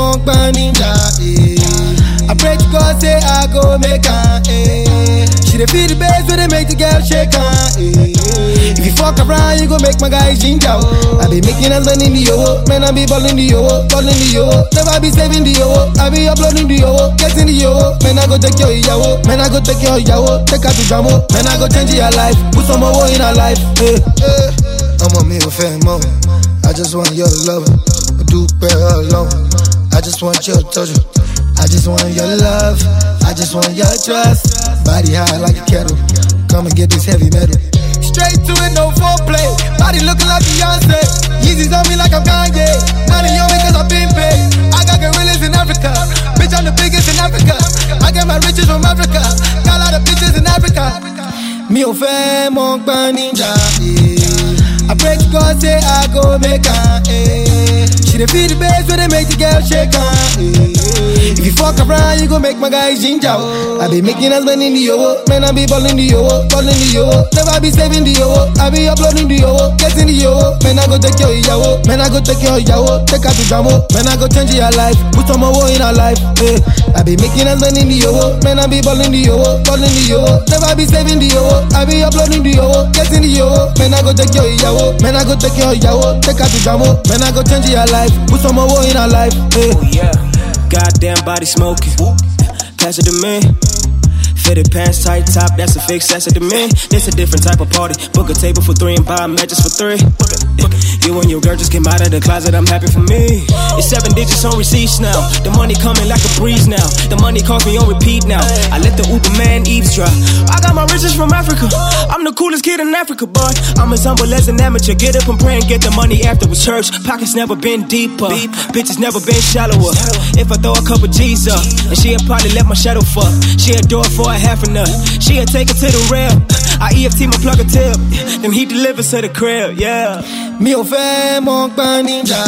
mo gbọ́n níjà. eh. I pray to God say I go make am. Eh. She dey feel the bass when they make the girl shake am. Eh. If you fuck around, you go make my guy ginger. oh. I be making us in the yo, man I be balling the yo, balling the yo. Never be saving the yo, I be uploading the yo, getting the yo. Man I go take your yawo, man I go take your yawo, take her to jamo. Man I go change your life, put some more in her life. Eh. Eh. ọmọ mi ò fẹ́ mọ́ I just want your love mo dúpẹ́ ọlọ́run I just want your touch I just want your love I just want your trust body high like a kettle come and get this heavy metal. Straight to it, no foreplay. Body looking like Beyonce. Yeezys on me like I'm Kanye. Money on me cause I've been paid. I got gorillas in Africa. Bitch, I'm the biggest in Africa. I get my riches from Africa. Got a lot of bitches in Africa. Mi ò fẹ́ mọ gbọ́n níjà. eh. I pray to God say I go make am. eh. She dey feel the bass when they make the girl shake am. eh. If you fuck around, you go make my guy ginger. oh. I be making us money in the yo, man I be balling the yo, balling the yo. Never be saving the yo, I be uploading the yo, getting the yo. Man I go take your yawo, man I go take your yawo, take her to jamo. Man I go change your life, put some more in her life. eh. I be making us money in the yo, man I be balling the yo, balling the yo. Never be saving the yo, I be uploading the yo, getting the yo. Man I go take your yawo, man I go take your yawo, take her to jamo. Man I go change your life, put some more in her life. eh. Oh yeah, goddamn body smoking. Pass it to me. Fitted pants, tight top, that's a fix, that's it to me. This a different type of party. Book a table for three and buy matches for three. You and your girl just came out of the closet, I'm happy for me. It's seven digits on receipts now. The money coming like a breeze now. The money calls me on repeat now. I let the Uber man eavesdrop. I got my riches from Africa. I'm the coolest kid in Africa, boy. I'm as humble as an amateur. Get up and pray and get the money afterwards. Church pockets never been deeper. Bitches never been shallower. If I throw a couple G's up, and she'll probably let my shadow fuck. She'll do it for a half a nut. She'll take it to the rail. I EFT my plug a tip. Then he delivers to the crib, yeah. Mi ò fẹ́ mọ gbọ́n níjà.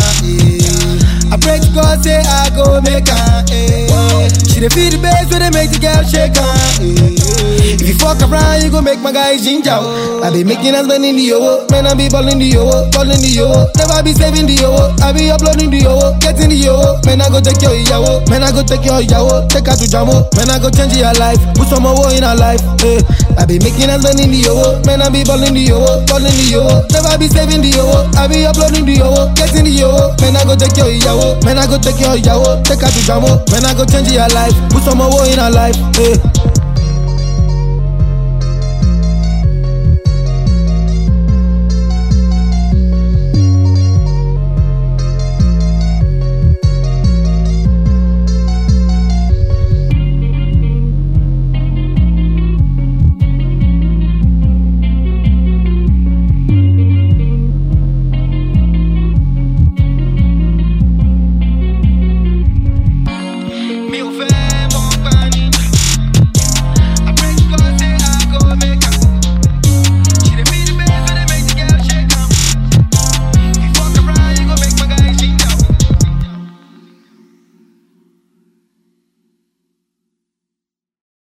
eh. I pray to God say I go make am. eh. She dey feel the bass when they make the girl shake am. eh. If you fuck around, you go make my guy ginger. oh. I be making us money in the yo, man I be balling the yo, balling the yo. Never be saving the yo, I be uploading the yo, getting the yo. Man I go take your yawo, man I go take your yawo, take her to jamo. Man I go change your life, put some more in her life. eh. I be making us money in the yo, man I be balling the yo, balling the yo. Never be saving the yo, I be uploading the yo, getting the yo. Man I go take your yawo, man I go take your yawo, take her to jamo. Man I go change your life, put some more in her life. eh.